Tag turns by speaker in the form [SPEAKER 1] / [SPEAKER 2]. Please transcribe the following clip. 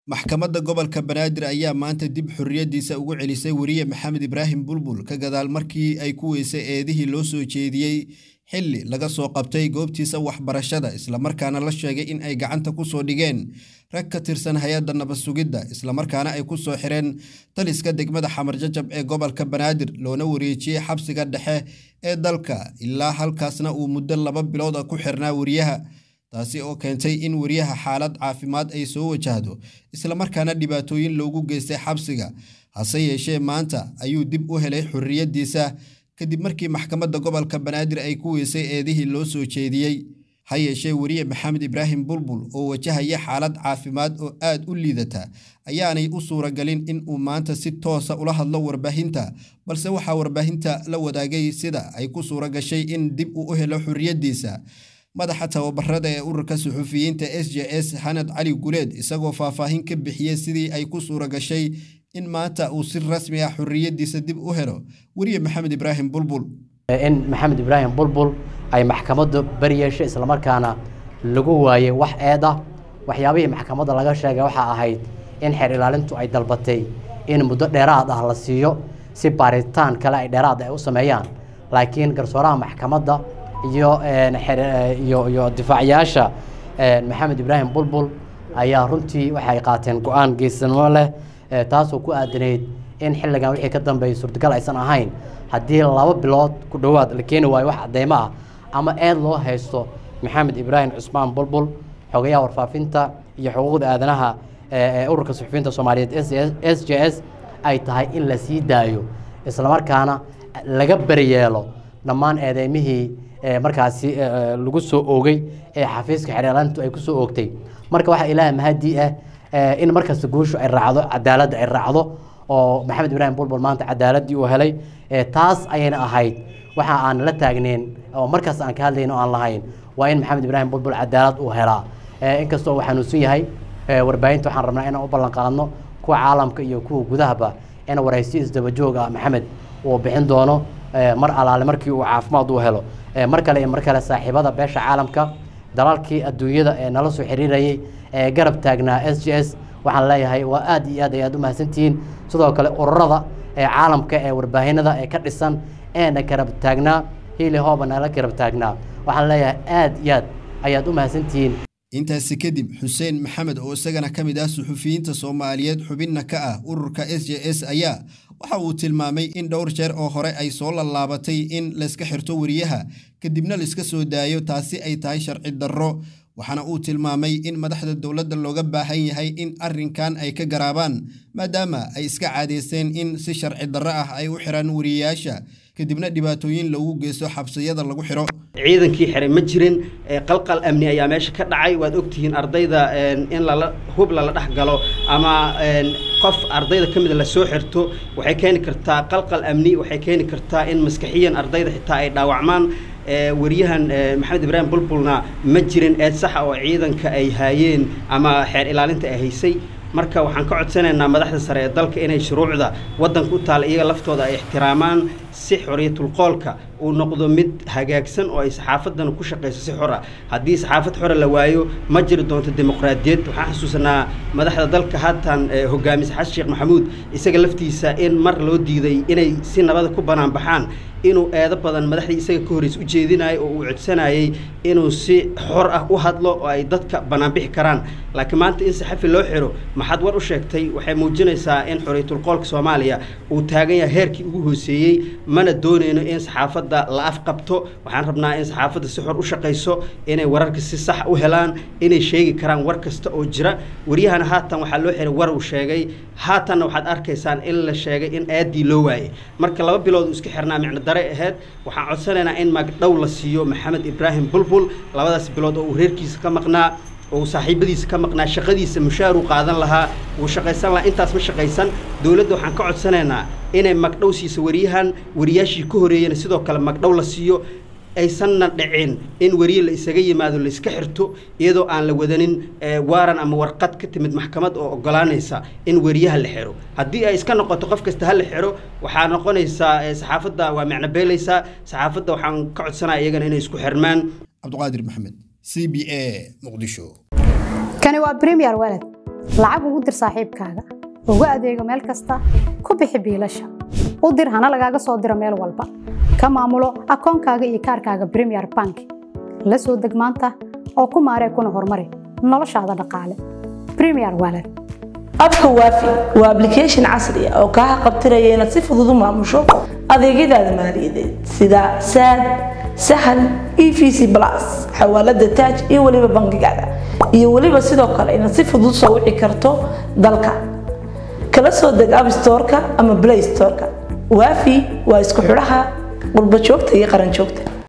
[SPEAKER 1] maxkamadda gobolka banaadir ayaa maanta dib xorriyaddiisa ugu celisay weriye maxamed ibraahim bulbul ka gadaal markii ay ku weysay eedihii loo soo jeediyey xilli laga soo qabtay goobtiisa waxbarashada islamarkaana la sheegay in ay gacanta ku soo dhigeen rag ka tirsan hay-adda nabad sugidda islamarkaana ay ku soo xireen taliska degmada xamarjajab ee gobolka banaadir loona wareejiyey xabsiga dhexe ee dalka ilaa halkaasna uu muddo laba bilooda ku xirnaa weriyaha taasi oo keentay in weriyaha xaalad caafimaad ay soo wajahdo islamarkaana dhibaatooyin loogu geystay xabsiga hase yeeshee maanta ayuu dib u helay xorriyaddiisa kadib markii maxkamadda gobolka banaadir ay ku weysay eedihii loo soo jeediyey ha yeeshee weriye maxamed ibraahim bulbul oo wajahaya xaalad caafimaad oo aad u liidata ayaanay u suuragelin in uu maanta si toosa ula hadlo warbaahinta balse waxaa warbaahinta la wadaagay sida ay ku suura gashay in dib uu u helo xorriyaddiisa madaxa tababarada ee ururka suxufiyiinta s j s xanad cali guleed isagoo faahfaahin ka bixiyey sidii ay ku suura gashay in maanta uu si rasmi ah xorriyaddiisa dib u helo weriye maxamed ibraahim bulbul
[SPEAKER 2] in maxamed ibraahim bulbul ay maxkamaddu bari yeeshay islamarkaana lagu waayey wax eed ah waxyaabihii maxkamadda laga sheegay waxaa ahayd in xeer ilaalintu ay dalbatay in muddo dheeraad ah la siiyo si baaritaan kale ay dheeraad ay u sameeyaan laakiin garsooraha maxkamadda iyo iyo iyo difaacayaasha maxamed ibraahim bulbul ayaa runtii waxay qaateen go-aan geesanimo leh taasoo ku aadanayd in xilligan wixii ka dambeeyay suurtagal aysan ahayn haddii laba bilood ku dhowaad la keeni waayo wax cadeymo ah ama eed loo haysto maxamed ibraahim cusmaan bulbul xogayaha warfaafinta iyo xuquuqda aadanaha ee ururka suxufiyiinta soomaaliyeed s j s ay tahay in la sii daayo islamarkaana laga beryeelo dhammaan eedeymihii markaasi lagu soo oogay ee xafiiska xeerlaalintu ay kusoo oogtay marka waxaa ilaaha mahadii ah in markasta guushu ay raacdo cadaaladda ay raacdo oo maxamed ibraahim bulbul maanta cadaaladii uu helay taas ayayna ahayd waxa aan la taagneyn oo markaas aan ka hadlayn oo aan lahayn waa in maxamed ibraahim bulbul cadaalad uu helaa inkastoo uu xanuunsan yahay warbaahinta waxaan rabnaa inaan u ballan qaadno kuwa caalamka iyo kuwa gudahaba in waraysi isdabajoog ah maxamed uu bixin doono mar alaale markii uu caafimaad uu helo mar kale iyo mar kale saaxiibada beesha caalamka dalalkii adduunyada ee nala soo xiriirayay ee garab taagnaa s j s waxaan leeyahay waa aad iyo aad ay aad u mahadsantihiin sidoo kale ururada ee caalamka ee warbaahinada ee ka dhisan eena garab taagnaa hiili hooba nala garab taagnaa waxaan leeyahay aad iyo aad ayaad u mahadsantihiin
[SPEAKER 1] intaasi kadib xuseen maxamed oo isagana ka mid ah suxufiyiinta soomaaliyeed xubinna ka ah ururka s j s ayaa waxa uu tilmaamay in dhowr jeer oo hore ay soo lallaabatay in layska xirto weriyaha kadibna laiska soo daayo taasi ay tahay sharci darro waxaana uu tilmaamay in madaxda dowladda looga baahan yahay in arrinkan ay ka garaabaan maadaama ay iska caadaysteen in si sharci darro ah ay u xiraan weriyayaasha kadibna dhibaatooyin loogu geysto xabsiyada lagu xiro
[SPEAKER 3] ciidankii xiray ma jirin qalqal amni ayaa meesha ka dhacay waad ogtihiin ardayda in lala hub lala dhex galo ama qof ardayda ka mida lasoo xirto waxay keeni kartaa qalqal amni waxay keeni kartaa in maskaxiyan ardayda xitaa ay dhaawacmaan weriyahan maxamed ibraahim bulbulna ma jirin eed saxa oo ciidanka ay haayeen ama xeer ilaalinta ay haysay marka waxaan ka codsanaynaa madaxda sare ee dalka inay shuruucda waddanka u taala iyaga laftooda ay ixtiraamaan si xoriyatulqoolka uu noqdo mid hagaagsan oo ay saxaafaddana ku shaqayso si xor ah haddii saxaafad xora la waayo ma jiri doonto dimuqraadiyad waxaan xasuusanaa madaxda dalka haatan hogaamisa xasan sheekh maxamuud isaga laftiisa in mar loo diiday inay si nabada ku banaan baxaan inuu eedo badan madaxdii isaga ka horreys u jeedinayo oo uu codsanayay inuu si xor ah u hadlo oo ay dadka banaanbixi karaan laakiin maanta in saxafi loo xiro maxaad war u sheegtay waxay muujinaysaa in xoriyatulqoolka soomaaliya uu taagan yahay heerkii ugu hooseeyey mana doonayno in saxaafadda la afqabto waxaan rabnaa in saxaafadda si xor u shaqayso inay wararka si sax u helaan inay sheegi karaan war kasta oo jira waryahana haatan waxaa loo xiray war uu sheegay haatanna waxaad arkaysaan in la sheegay in aadii loo waayey marka laba bilood uu iska xirnaa micno dare ahayd waxaan codsanaynaa in magdhow la siiyo maxamed ibraahim bulbul labadaas bilood oo uu reerkiisa ka maqnaa oo saaxiibadiisa ka maqnaa shaqadiisa mushaar uu qaadan lahaa wuu shaqaysan lahaa intaas ma shaqaysan dowladda waxaan ka codsanaynaa inay magdhow siiso weriyahan weriyaashii ka horeeyana sidoo kale magdhow la siiyo aysanna dhicin in weriye la isaga yimaado la iska xirto iyadoo aan la wadanin waaran ama warqad ka timid maxkamad oo ogolaanaysa in weriyaha la xiro haddii ay iska noqoto qof kasta ha la xiro waxaa noqonaysaa saxaafadda waa macno beelaysaa saxaafadda waxaan ka codsanaya iyagana inay isku xirmaan
[SPEAKER 1] cabdiqaadir maxamed c b a muqdisho
[SPEAKER 4] kani waa premier walad lacag ugu dir saaxiibkaaga ugu adeego meel kasta ku bixi biilasha u dir hana lagaaga soo diro meel walba ka maamulo akoonkaaga iyo kaarkaaga premier bank la soo deg maanta oo ku maaree kuna horumari noloshaada dhaqaale premier walad
[SPEAKER 5] abka waafi waa application casri ah oo kaa qabtiraya inaad si fudud u maamusho adeegyadaada maaliyadeed sida saad sahal e v c plus xawaalada taaj iyo weliba bangigaada iyo weliba sidoo kale inaad si fudud soo wici karto dalka kala soo deg app storeka ama play storeka waafi waa isku xidhaha qurba joogta iyo qaran joogta